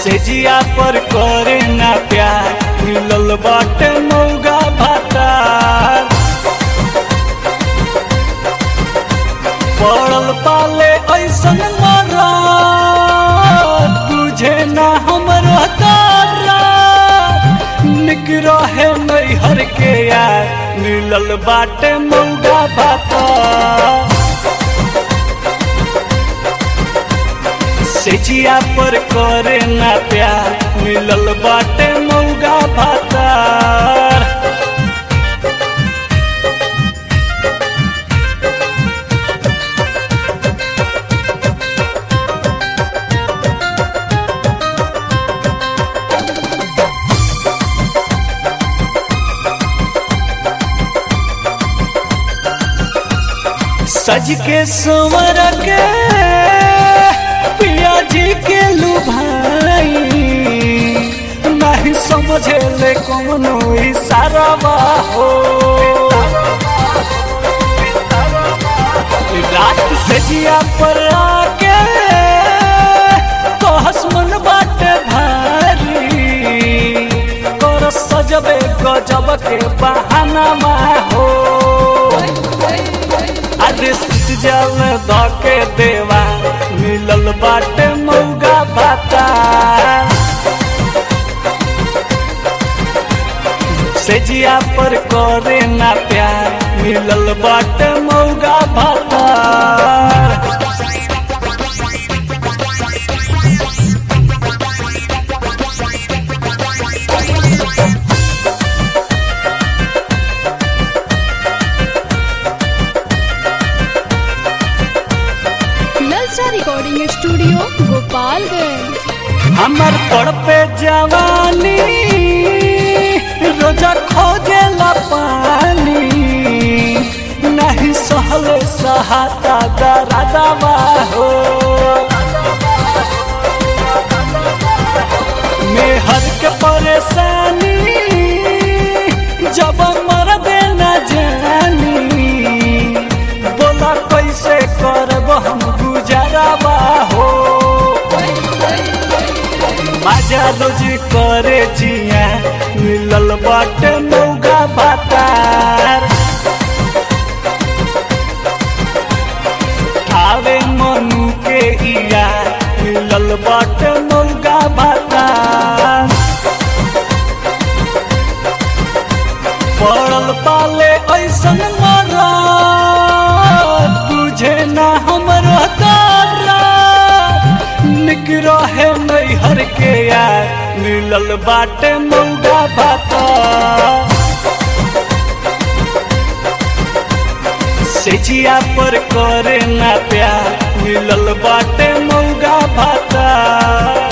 सेजिया पर करे ना प्यार मिलल बाटे मौगा भातार पड़ल पाले ऐसन मरा तुझे ना हमरो तारा निक रहे नैहर के यार मिलल बाटे मौगा भातार सेजिया पर करे ना प्यार मिलल बाटे मौगा भातार सज के संवर के पिया जी के लुभाई नहीं समझे ले कौनो इशारा हो रात से जिया पर आके तो हसमन बाटे भारी तोर सजबे गजब के बहाना हो अरे जल धके देवा मिलल बाटे मौगा भाता सेजिया पर करे ना प्यार मिलल बाटे मौगा भाता नलसा रिकॉर्डिंग स्टूडियो गोपालगंज हमर पर पे जवानी रोजा खोजे ला पानी नहीं सहले सहाता दरादवा हो मेहर के परेशानी जब मर देना जानी बोला कैसे करब हम गुजाराबा हो मजा रोजी करे जिया मिलल बाटे मौगा भातार आवे मनु के इया मिलल बाटे मौगा भातार पड़ल पाले ऐसन मरा तुझे ना हमरो तारा निक रहे नैहर के यार मिलल बाटे मौगा भाता सेजिया पर करे ना प्यार मिलल बाटे मौगा भाता